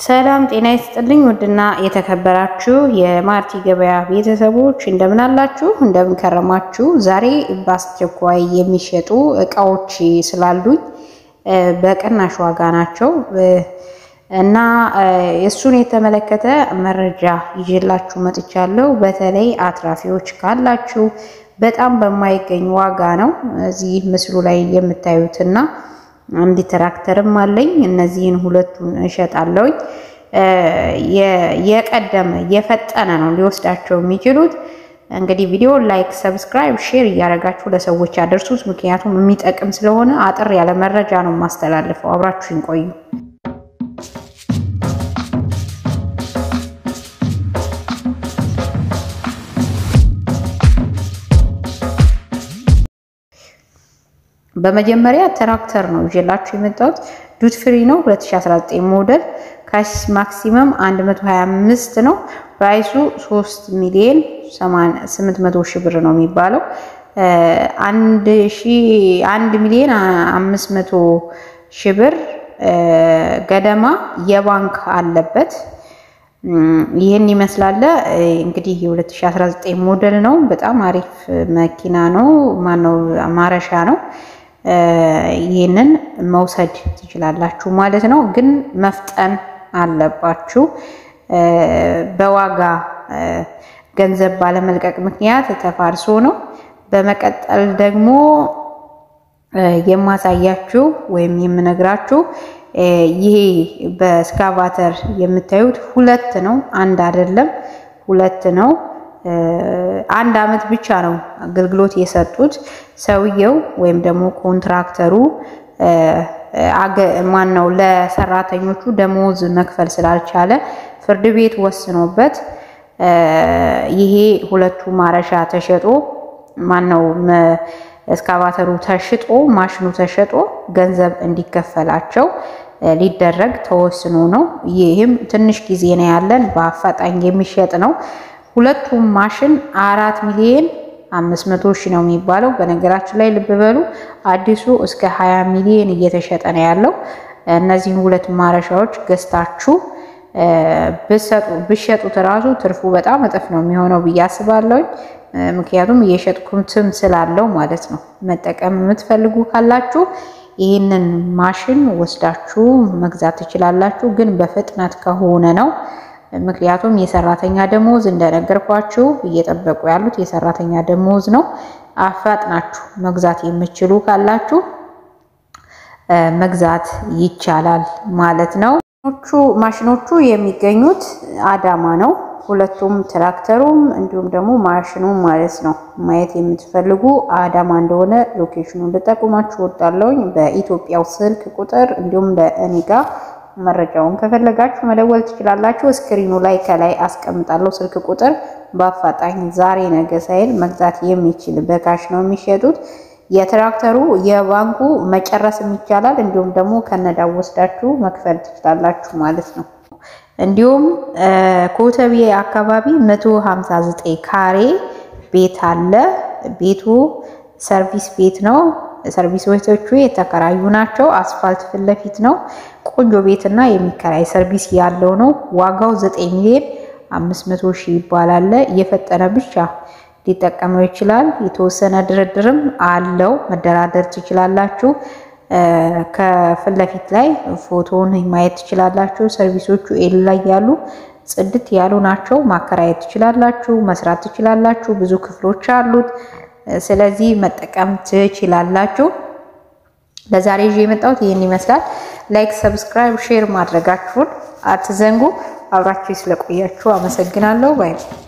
ሰላም ጤና ይስጥልኝ። ውድና የተከበራችሁ የማርቲ ገበያ ቤተሰቦች እንደምን አላችሁ? እንደምን ከረማችሁ? ዛሬ በአስቸኳይ የሚሸጡ እቃዎች ስላሉኝ በቅናሽ ዋጋ ናቸው እና እሱን የተመለከተ መረጃ ይዤላችሁ መጥቻለሁ። በተለይ አትራፊዎች ካላችሁ በጣም በማይገኝ ዋጋ ነው እዚህ ምስሉ ላይ የምታዩትና አንድ ትራክተርም አለኝ። እነዚህን ሁለቱን እሸጣለሁኝ። የቀደመ የፈጠነ ነው ሊወስዳቸው የሚችሉት። እንግዲህ ቪዲዮ ላይክ፣ ሰብስክራይብ፣ ሼር እያደረጋችሁ ለሰዎች ያደርሱት። ምክንያቱም የሚጠቅም ስለሆነ አጠር ያለ መረጃ ነው የማስተላልፈው። አብራችሁን ቆዩ። በመጀመሪያ ትራክተር ነው ይዤላችሁ የመጣሁት። ዱት ፍሪ ነው 2019 ሞዴል ካሽ ማክሲመም 125 ነው። ፕራይሱ 3 ሚሊዮን 800 ሺህ ብር ነው የሚባለው። 1 ሚሊዮን 500 ሺህ ብር ገደማ የባንክ አለበት። ይህን ይመስላል እንግዲህ የ2019 ሞዴል ነው። በጣም አሪፍ መኪና ነው። ማነው ማረሻ ነው። ይህንን መውሰድ ትችላላችሁ ማለት ነው። ግን መፍጠን አለባችሁ። በዋጋ ገንዘብ ባለመልቀቅ ምክንያት ተፋርሶ ነው። በመቀጠል ደግሞ የማሳያችሁ ወይም የምነግራችሁ ይሄ በስካቫተር የምታዩት ሁለት ነው፣ አንድ አይደለም፣ ሁለት ነው። አንድ አመት ብቻ ነው አገልግሎት የሰጡት። ሰውየው ወይም ደግሞ ኮንትራክተሩ ማን ነው ለሰራተኞቹ ደሞዝ መክፈል ስላልቻለ ፍርድ ቤት ወስኖበት ይሄ ሁለቱ ማረሻ ተሸጦ ማን ነው እስካቫተሩ ተሽጦ ማሽኑ ተሸጦ ገንዘብ እንዲከፈላቸው ሊደረግ ተወስኖ ነው። ይህም ትንሽ ጊዜ ነው ያለን፣ በአፋጣኝ የሚሸጥ ነው። ሁለቱም ማሽን አራት ሚሊዮን አምስት መቶ ሺህ ነው የሚባለው። በነገራችን ላይ ልብ በሉ አዲሱ እስከ ሀያ ሚሊዮን እየተሸጠ ነው ያለው። እነዚህን ሁለት ማረሻዎች ገዝታችሁ ብሸጡት እራሱ ትርፉ በጣም እጥፍ ነው የሚሆነው ብዬ አስባለሁ። ምክንያቱም እየሸጥኩትም ስላለው ማለት ነው። መጠቀም የምትፈልጉ ካላችሁ ይህንን ማሽን ወስዳችሁ መግዛት ትችላላችሁ፣ ግን በፍጥነት ከሆነ ነው። ምክንያቱም የሰራተኛ ደሞዝ እንደነገርኳችሁ እየጠበቁ ያሉት የሰራተኛ ደሞዝ ነው። አፋጥናችሁ መግዛት የምትችሉ ካላችሁ መግዛት ይቻላል ማለት ነው። ማሽኖቹ የሚገኙት አዳማ ነው። ሁለቱም ትራክተሩም እንዲሁም ደግሞ ማሽኑም ማለት ነው። ማየት የምትፈልጉ አዳማ እንደሆነ ሎኬሽኑን ልጠቁማችሁ ወዳለውኝ በኢትዮጵያው ስልክ ቁጥር እንዲሁም ለእኔ ጋር መረጃውን ከፈለጋችሁ መደወል ትችላላችሁ። ስክሪኑ ላይ ከላይ አስቀምጣለሁ ስልክ ቁጥር። በአፋጣኝ ዛሬ ነገ ሳይል መግዛት የሚችል በካሽ ነው የሚሸጡት። የትራክተሩ የባንኩ መጨረስም ይቻላል። እንዲሁም ደግሞ ከነዳው ወስዳችሁ መክፈል ትችላላችሁ ማለት ነው። እንዲሁም ኮተቤ አካባቢ 159 ካሬ ቤት አለ። ቤቱ ሰርቪስ ቤት ነው። ሰርቪስ ቤቶቹ የተከራዩ ናቸው። አስፋልት ፊት ለፊት ነው። ቆንጆ ቤትና የሚከራይ ሰርቪስ ያለው ነው። ዋጋው 9 ሚሊዮን 500 ሺህ ይባላል። እየፈጠነ ብቻ ሊጠቀመው ይችላል። የተወሰነ ድርድርም አለው። መደራደር ትችላላችሁ። ከፊት ለፊት ላይ ፎቶውን ማየት ትችላላችሁ። ሰርቪሶቹ ኤል ላይ ያሉ ጽድት ያሉ ናቸው። ማከራየት ትችላላችሁ። መስራት ትችላላችሁ። ብዙ ክፍሎች አሉት። ስለዚህ መጠቀም ትችላላችሁ። ለዛሬ ይዤ የመጣሁት ይህን ይመስላል። ላይክ፣ ሰብስክራይብ፣ ሼር ማድረጋችሁን አትዘንጉ። አብራችሁ ስለቆያችሁ አመሰግናለሁ ባይ